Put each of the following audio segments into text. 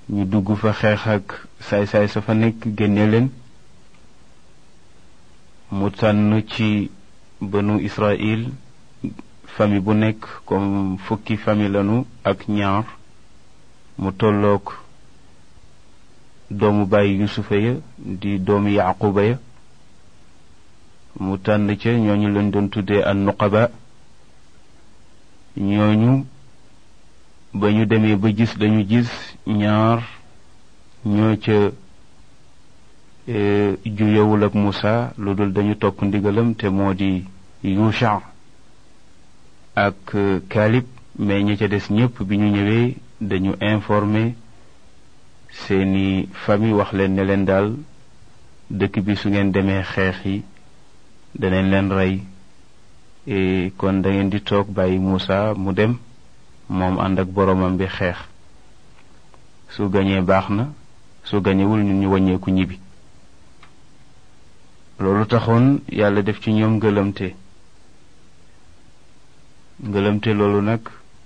ñu dugg fa xeex ak saay-saay sa fa nekk génne leen mu tànn ci banu Israël famille bu nekk comme fukki famille lanu ak ñaar mu tolloog doomu bàyyi yusufa ya di doomu yaquba ya mu tànn ca ñooñu lañ doon tuddee an nuqaba ñooñu ba ñu demee ba gis lañu gis ñaar ñoo ca juyewul ak Musa lu dul dañu topp ndigalam te moo di Yusha ak Kalib mais ñi ca des ñépp bi ñu ñëwee dañu informé seeni famille wax leen ne leen daal dëkk bi su ngeen demee xeex yi danañ leen rey kon da ngeen di toog bàyyi Muusa mu dem moom ànd ak boroomam bi xeex su gañee baax na su gañewul ñun ñu wàññeeku ñibbi loolu taxoon yàlla def ci ñoom ngëlamte ngëlamte loolu nag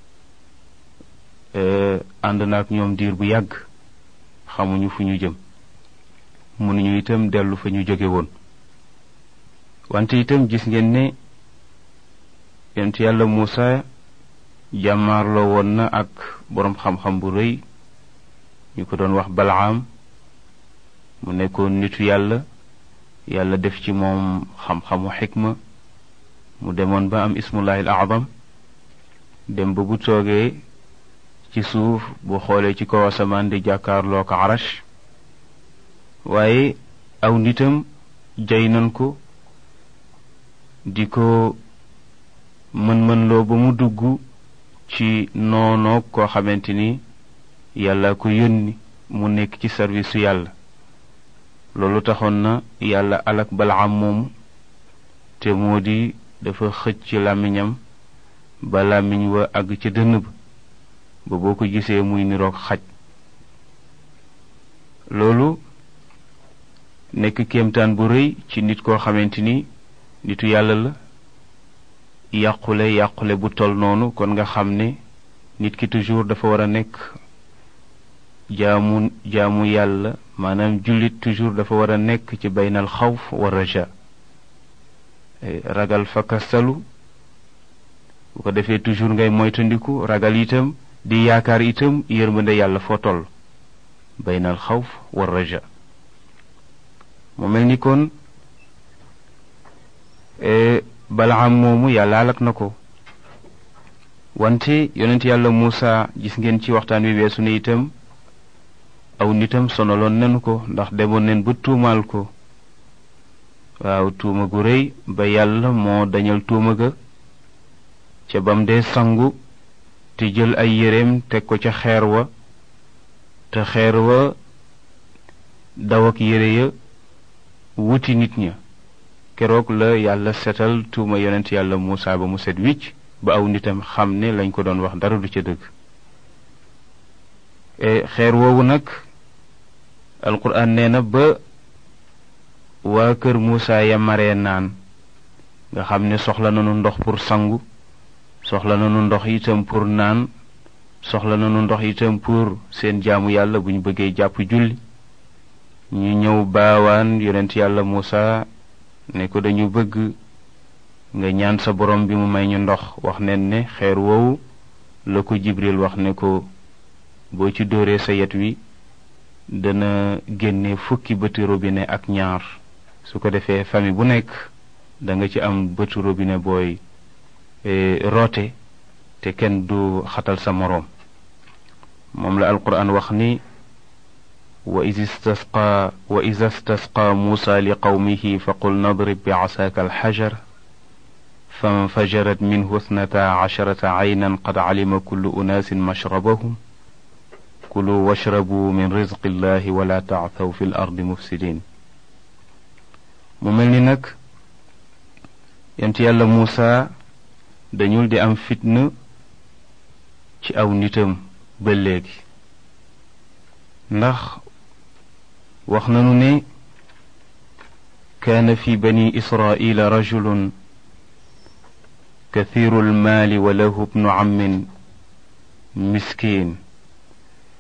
ànd na ak ñoom diir bu yàgg xamuñu fu ñu jëm mënuñu itam dellu fa ñu jóge woon wante itam gis ngeen ne yent yàlla Muusa jàmmaarloo woon na ak boroom xam-xam bu rëy ñu ko doon wax Balaam mu nekkoon nitu yàlla yàlla def ci moom xam-xamu xikma mu demoon ba am ismullahil azam dem ba bu toogee ci suuf bu xoolee ci kaw asamaan di jàkkaarloo ko arash waaye aw nitam jay nan ko di ko mën-mënloo ba mu dugg ci noonoog koo xamante ni yàlla ko yónni mu nekk ci service su yàlla loolu taxoon na yàlla alak balaam moomu te moo di dafa xëcc ci làmmiñam ba làmmiñ wa àgg ca dënn ba ba boo ko gisee muy niroog xaj loolu nekk kéemtaan bu rëy ci nit koo xamante ni nitu yàlla la yàqule yàqule bu tol noonu kon nga xam ne nit ki toujours dafa war a nekk jaamu jaamu yàlla maanaam jullit toujours dafa war a nekk ci baynal xawf wa raja ragal fakastalu bu ko defee toujours ngay moytandiku ragal itam di yaakaar itam yërmande yàlla foo toll baynal xawf wa raja mu mel ni kon balaam moomu yàlla alak na ko wante yonent yàlla Muusa gis ngeen ci waxtaan wi weesu ne itam aw nitam sonaloon nanu ko ndax demoon neen ba tuumaal ko waaw tuuma gu rëy ba yàlla moo dañal tuuma ga ca bam dee sangu te jël ay yéreem teg ko ca xeer wa te xeer wa daw ak yére ya wuti nit ña keroog la yàlla setal tuuma yonent yàlla Muusa ba mu set wicc ba aw nitam xam ne lañ ko doon wax dara du ca dëgg xeer woowu nag alquran nee na ba waa kër Muusa ya maree naan nga xam ne soxla nañu ndox pour sangu soxla nañu ndox itam pour naan soxla nañu ndox itam pour seen jaamu yàlla bu ñu bëggee jàpp julli ñu ñëw baawaan yonent yàlla Muusa ne ko dañu bëgg nga ñaan sa borom bi mu may ñu ndox wax nen ne xeer woowu la ko Jibril wax ne ko boo ci dóoree sa yet wi dana génne fukki bëti robinet ak ñaar su ko defee famille bu nekk da nga ci am bëti robinet booy roote te kenn du xatal sa moroom moom la alquran wax ni wa is istasqa wa is istasqa muusa li qawmihi fa qul nadrib bi asaaka alxajar فانفجرت منه اثنتا عشرة عينا قد علم كل أناس مشربهم كلوا واشربوا من رزق الله ولا تعثوا في الأرض مفسدين mu mel ni nag yent yàlla Muusa dañul di am fitna ci aw nitam ba léegi ndax wax nanu ne kaana fi bani israila rajulun كثير المال وله ابن عم مسكين